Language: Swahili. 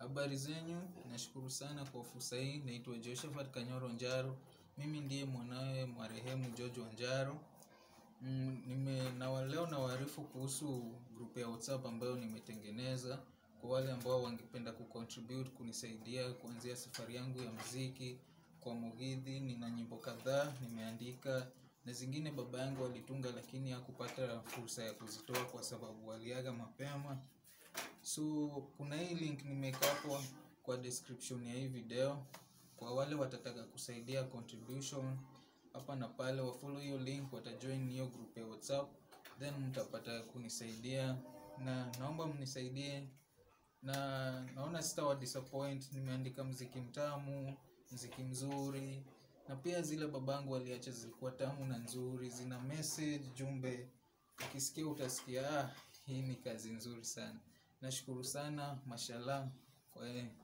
Habari zenyu, nashukuru sana kwa fursa hii. Naitwa Josephat Kanyoro Njaro. Mimi ndiye mwanawe marehemu George Wanjaro. Mm, nime na leo nawaarifu kuhusu group ya WhatsApp ambayo nimetengeneza kwa wale ambao wangependa kucontribute kunisaidia kuanzia safari yangu ya muziki kwa Mugithi. Nina nyimbo kadhaa nimeandika na zingine baba yangu alitunga, lakini hakupata fursa ya kuzitoa kwa sababu aliaga mapema. So kuna hii link nimeweka hapo kwa description ya hii video kwa wale watataka kusaidia contribution hapa na pale, wafollow hiyo link, watajoin hiyo group ya WhatsApp, then mtapata kunisaidia, na naomba mnisaidie, na naona sitawa disappoint. Nimeandika mziki mtamu, mziki mzuri, na pia zile babangu waliacha zilikuwa tamu na nzuri, zina message, jumbe. Ukisikia utasikia, ah, hii ni kazi nzuri sana. Nashukuru sana, mashallah, kwa